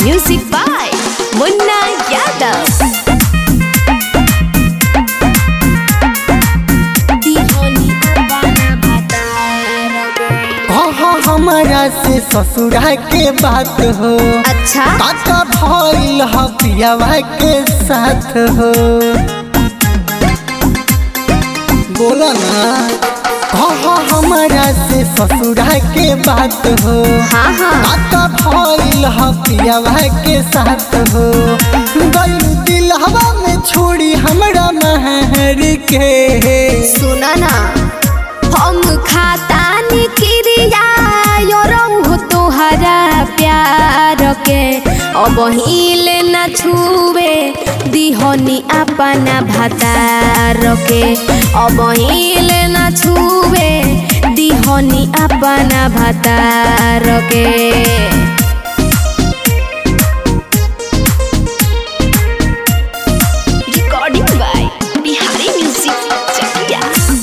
Music by Munna Yadav. कहा हमारा से ससुरा के बात हो अच्छा काका भइल ह पियावा के साथ हो बोला ना कहा हमारा से ससुरा के बात हो हाँ हाँ काका भइल ह पियावा के साथ हो गइल दिलहवा में छोड़ी हमरा महर के सुना ना हम खाता निक्रिया यो रहु तोहरा प्यार के अब हिले न छुवे दिहनी अपना भतार के अब हिले न छुवे दिहनी अपना भतार के recording by Bihari music Chakia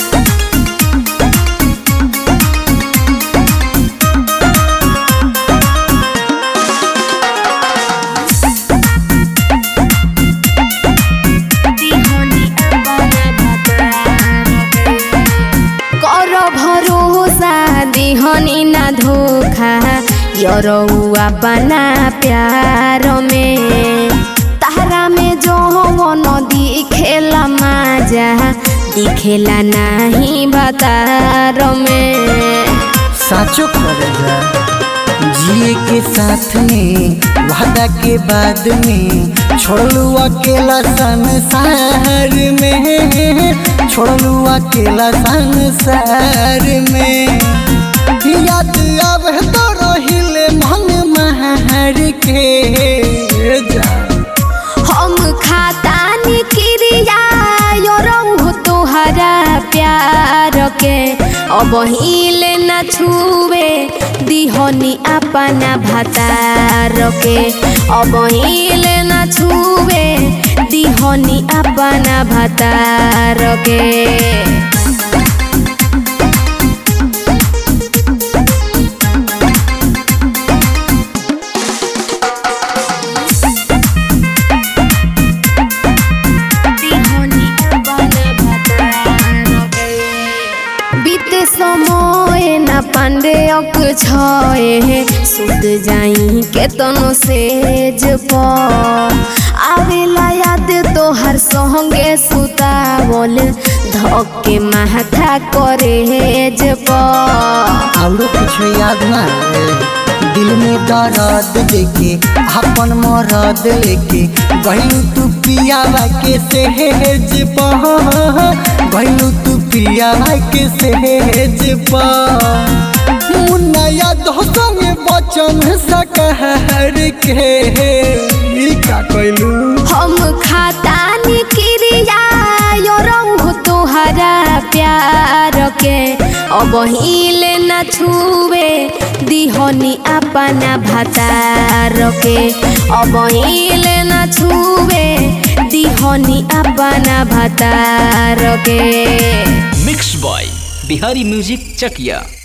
कर भरोसा दिहनी ना धोखा यरौआ बना प्यार में तारा में जो न दिखेला माजा दिखेला नहीं बतार में साचो करेगा जिए के साथ में वादा के बाद में छोड़लू अकेला संसार में छोड़लू अकेला संसार में याद अब तो रहिले मन महर के जा हम खाता निक्रिया यो रहु तोहरा प्यार के अब हिले न छुवे दिहनी अपना भतार के अब हिले न छुवे दिहनी अपना भतार के बीते समय न पांडे अक छए सुत जाई के तनो सेज प आवेला याद तोहर संगे सुतावल धक्के माथा करे प औरो कुछ याद ना है दिल में दर्द देके अपन मरद लेके गइलू तू पियावा के सहेज पह गइलू तू पियावा के सहेज पह मुन्ना याद हो संगे बचन सकहर के ई का कइलू हम खाता निक्रिया यो रहु तोहरा प्यार के अब हिले न छुवे दिहनी अपना भतार के अब हिले न छुवे दिहनी अपना भतार के mix by Bihari music Chakiya